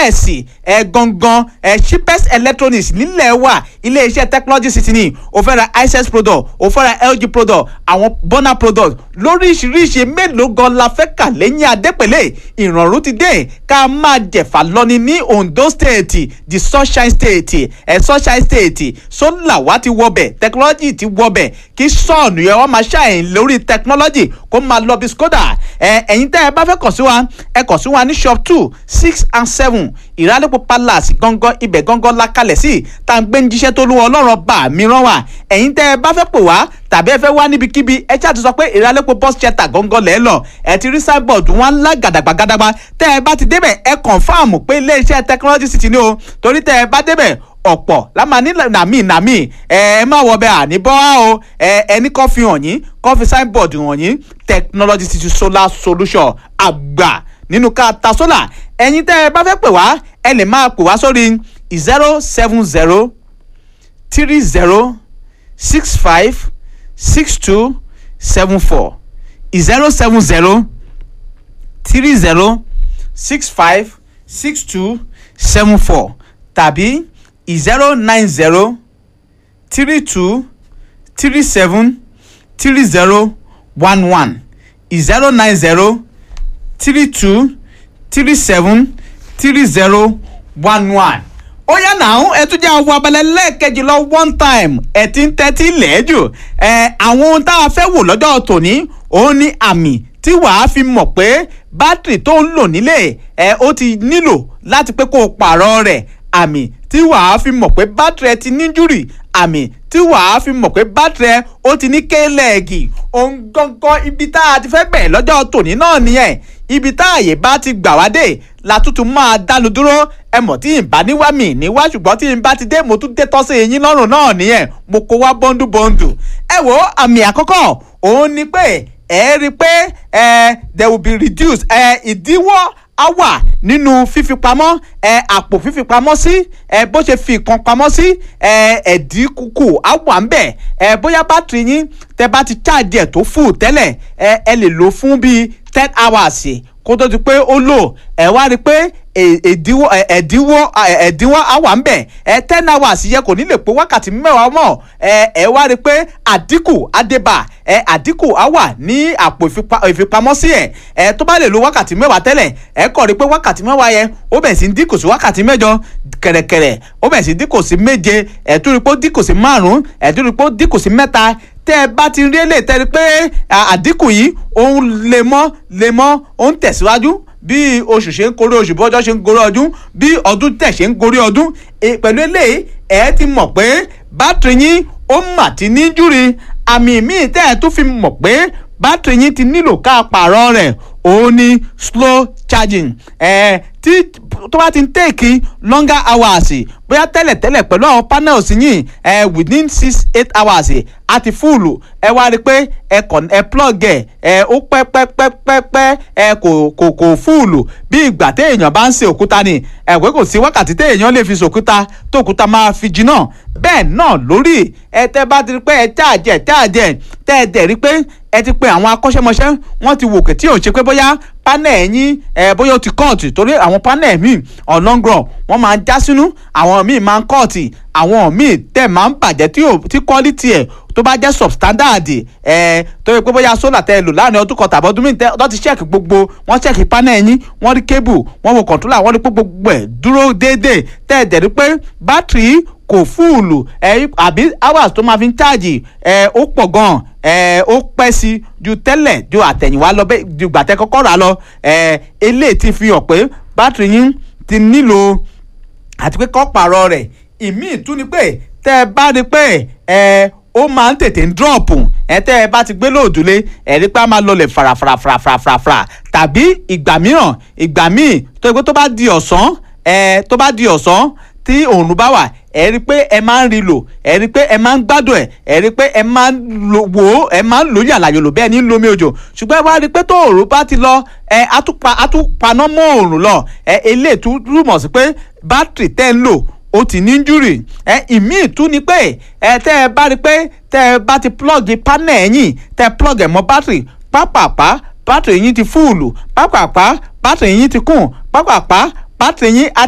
cheapest ẹ gangan ẹ cheapest electronics nílẹ̀ wà iléeṣẹ́ technology city ni o fẹ́ ra ices product o fẹ́ ra lg product àwọn burner product lóríṣiríṣi mélòó gan la fẹ́ kà lẹ́yìn adépẹ̀lẹ̀ ìrọ̀rùn ti dé ká máa jẹ̀fà lọ́ni ní ondo state the sunshine state ẹ̀ sunshine state solar wa ti wọbẹ̀ technology ti wọbẹ̀ kí sọ́ọ̀nù yẹn wọ́n máa ṣàyìn lórí technology kó máa lọ bí skoda ẹ̀ ẹ̀yin tẹ́ ẹ bá fẹ́ kàn sí wa ẹ kàn sí wa ní shop two six and seven ìrálẹ́pọ̀ palace gangan ibẹ̀ gangan la kalẹ̀ sí tá à ń gbé ń jíṣẹ́ tó lúwọ́ ọlọ́run bá mi rán wa ẹ̀yin tẹ́ ẹ bá fẹ́ pè wá tàbí ẹ fẹ́ wá níbikíbi ẹ ṣáà ti sọ pé ìrálẹ́pọ̀ bus shelter gangan lẹ́ lọ ẹ ti rí signboard wọn ńlá gàdàgbàgàdàgbà tẹ́ ẹ bá ti débẹ̀ ẹ confirm pé iléeṣẹ́ technology city ni o torí tẹ́ ẹ bá débẹ̀ ọ̀pọ̀ lámà ní nàmí nàmí ẹ ẹ má wọ bẹ́ẹ̀ àní bọ́ wá o ẹ ẹni kọ́ fi hàn yín kọ́ fi signboard hàn yín technology city solar solution àgbà nínú ká ta solar ẹ̀yin tẹ́ ẹ bá fẹ́ pè wá ẹ lè máa pè wá sórí zero seven zero three zero six five six two seven four zero seven zero three zero six five six two seven four tàbí zero nine zero three two three seven three zero one one zero nine zero three two three seven three zero one one ó yá náà ẹ tún jẹ́ àwọn abalẹ̀ lẹ́ẹ̀kejì lọ one time ẹ ti ń tẹ́tí lẹ́ẹ̀jù ẹ àwọn ohun tá a fẹ́ wò lọ́jọ́ tòní òun ni àmì tí wàá fi mọ̀ pé bátìrì tó ń lò nílé ẹ ó ti nílò láti pé kó o pààrọ̀ rẹ̀ àmì tí wàá fi mọ̀ pé bátìrì ẹ ti níjúrì àmì tí wàá fi mọ̀ pé bátìrì ẹ ó ti ní kéèlẹ́ẹ̀gì ohun gangan ibi tá a ti fẹ́ bẹ̀rẹ̀ lọ́jọ́ tòní náà nìyẹn ibi tá àyè bá ti gbà wá dé la tuntun máa dánu dúró ẹ mọ̀ tí n bá níwá mi níwá ṣùgbọ́n tí n bá ti dé mo tún dé tọ́sí eyín lọ́rùn náà nìyẹn mo kó wá bọ́ńdù bọ́ńdù ẹ wo àmì àkọ́kọ́ òun ni pé ẹ rí i pé ẹ there will be reduced ẹ ìdíwọ́ á wà nínú fífi pamọ́ ẹ àpò fífi pamọ́ sí ẹ bó ṣe fi nǹkan pamọ́ sí ẹ ẹ̀dínkù á wà ń bẹ̀ ẹ bóyá bátìrì yín tẹ bá ti ṣáàjì ẹ̀ tó fù tẹ́lẹ̀ ẹ ẹ lè lò fún bíi ten hours kó tó di pé ó lò ẹ wá rí i pé ẹ̀dínwó ẹ̀dínwó ẹ̀dínwó á wà ń bẹ̀ ẹ ten hours yẹ kò ní lè pé wákàtí mẹ́wàá mọ̀ ẹ ẹ wá rí i pé àdínkù àdébà ẹ àdínkù á wà ní àpò ìfipamọ́sí ẹ ẹ tó bá lè lo wákàtí mẹ́wàá tẹ́lẹ̀ ẹ kọ̀ rí i pé wákàtí mẹ́wàá yẹn ó bẹ̀ sí ń dínkù sí wákàtí mẹ́jọ kẹ̀rẹ̀kẹ̀rẹ̀ ó bẹ̀ sí dínkù sí méje ẹ tún rí i pé ó dínkù sí márùn-ún ẹ tún rí i pé ó dínkù sí mẹ́ta tẹ́ ẹ bá ti rí èlé tẹ́ ẹ pé àdínkù yìí òun lemọ́ lemọ́ òun tẹ̀síwájú bí oṣù ṣe ń gorí oṣù bí ọjọ́ ṣe ń gorí ọdún bí ọdún tẹ̀ ṣe ń gorí ọdún pẹ̀lú eléyìí ẹ ti mọ̀ pé bátìrì yín ó mà ti ní júri àmì míì tẹ́ ẹ tún fi mọ̀ pé bátìrì yín ti nílò ká pààrọ̀ rẹ̀ òun ni slow charging ẹ tí tó bá ti ń tèkì longer hours bóyá tẹ́lẹ̀tẹ́lẹ̀ pẹ̀lú àwọn panels yìí ẹ within six eight hours àti fúùlù ẹ wá rí i pé ẹ kàn ẹ plug ẹ ẹ ó pẹ́ pẹ́ pẹ́ pẹ́ pẹ́ ẹ kò kò kò fúùlù bí ìgbà téèyàn bá ń ṣe òkúta ni ẹ pé kò sí wákàtí téèyàn lè fi ṣòkúta tó òkúta máa fi jiná bẹ́ẹ̀ náà lórí ẹ tẹ́ bá ti rí pé ẹ cháàjẹ cháàjẹ tẹ́ ẹ dẹ̀ rí pé ẹ ti pe àwọn akọ́ṣẹ́mọṣẹ́ wọ́n ti wòkè tí ò ń ṣe pé bóyá panel yín ẹ bóyá ó ti kọ́ọ̀tì torí àwọn panel míì on long run wọ́n máa ń já sínú àwọn míì máa ń kọ́ọ̀tì àwọn míì tẹ̀ máa ń bàjẹ́ tí ò tí quality ẹ̀ tó bá jẹ́ substandard ẹ̀ tó yẹ pé bóyá solar tẹ́ ẹ lò láàrin ọdún kan tàbí ọdún míì tẹ́ ọ ti check gbogbo wọ́n check panel yín wọ́n rí cable wọ́n wo controller wọ́n rí pé gbogbo ẹ̀ dúró déédéé tẹ́ ẹ dẹ̀ rí pé battery kò fúùlù ẹ àbí hours tó máa fi ń cháàjì ẹ ó pọ̀ gan ẹ ó pẹ́ sí ju tẹ́lẹ̀ ju àtẹ̀yìnwá lọ bẹ́ẹ̀ ju gbàtẹ́ kọ́kọ́ rà lọ ẹ eléyìí ti fi hàn pé bátìrì yín ti nílò àti pé kọ́ pààrọ̀ rẹ̀ ìmíì tún ni pé tẹ́ ẹ bá rí pé ẹ ó máa ń tètè ń dírọ̀pù ẹ tẹ́ ẹ bá ti gbé lóòdùlé ẹ rí pé a máa lọlẹ̀ farafarafarafara tàbí ìgbà mìíràn ìgbà míì tó yẹ pé tó bá di ọ̀sán ẹ tó bá di ọ̀sán tí òòrùn bá wà ẹ rí i pé ẹ máa ń rí lò ẹ rí i pé ẹ máa ń gbádùn ẹ ẹ rí i pé ẹ máa ń lò wò ó ẹ máa ń lò yàlàyò lò bẹ́ẹ̀ ní lomi òjò ṣùgbọ́n ẹ wá rí i pé tó òòrùn bá ti lọ ẹ atúpa atúpaná mọ́ òòrùn lọ ẹ eléyìí tún túmọ̀ sí pé bátìrì tẹ́ ń lò ó ti ní injúrì ẹ ìmíì tún ni pé ẹ tẹ́ ẹ bá rí i pé tẹ́ ẹ bá ti plug panel ẹ̀yìn tẹ́ ẹ plug ẹ̀ mọ́ bátìrì pápápá bátìrì yín ti fúùlù pápápá bátìrì yín ti kùn pápápá bátìrì yín á